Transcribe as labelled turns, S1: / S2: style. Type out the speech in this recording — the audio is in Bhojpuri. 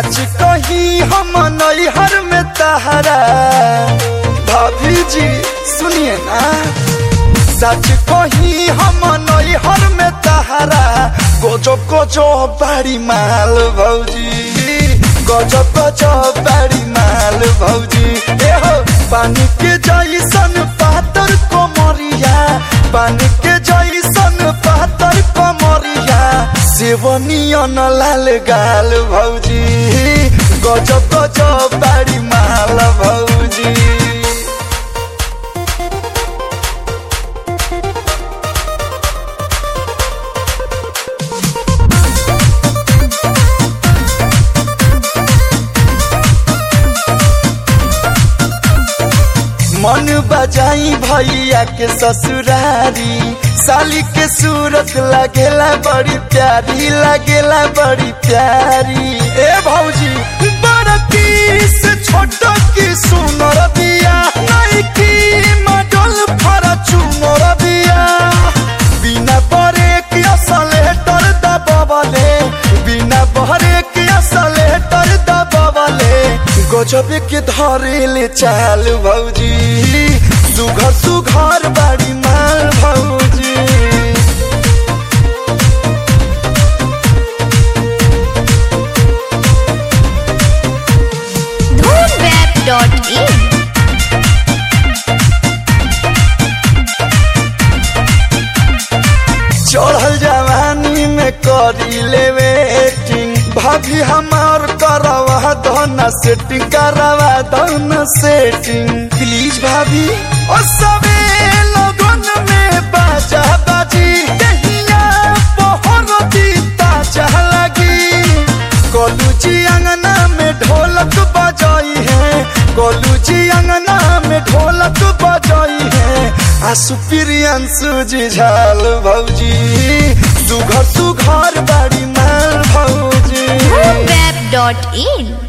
S1: सच कही हम नैहर में तहरा भाभी जी सुनिए ना सच कही हम नैहर में तहरा गोजो गोजो बाड़ी माल भौजी गजो गजो बाड़ी माल भौजी ए हो पानी के जैसन पातर कोमरिया पानी के जैसन पातर कोमरिया सेवनियन लाल गाल भौजी गजो गजो बाड़ी माल भौजी मन बजाई भैया के ससुरारी साली के सूरत लगेला बड़ी प्यारी लगेला बड़ी प्यारी ए भौजी बड़की से छोट की सुनर दिया नहीं की मडल फरा चुनर दिया बिना बरे की असलेटर दबावले बिना बरे की असलेटर दबावले गजबे के धरेले चाल भौजी सुघर सुघर बाड़ी माल भौजी
S2: धूमवेब.in
S1: चढ़ल जवानी में करी ले वेटिंग भाभी हमार करवा दोना सेटिंग करवा दोना सेटिंग प्लीज भाभी ओ सबे लगन में बाजा बाजी दहिया पहर दीता चाह लगी कोलू जी अंगना में ढोलक बजाई है कोलू जी अंगना में ढोलक बजाई है आसु प्रियंसु जी झाल भौजी सुघर सुघर बाड़ी माल भौजी
S2: धूमवेब.in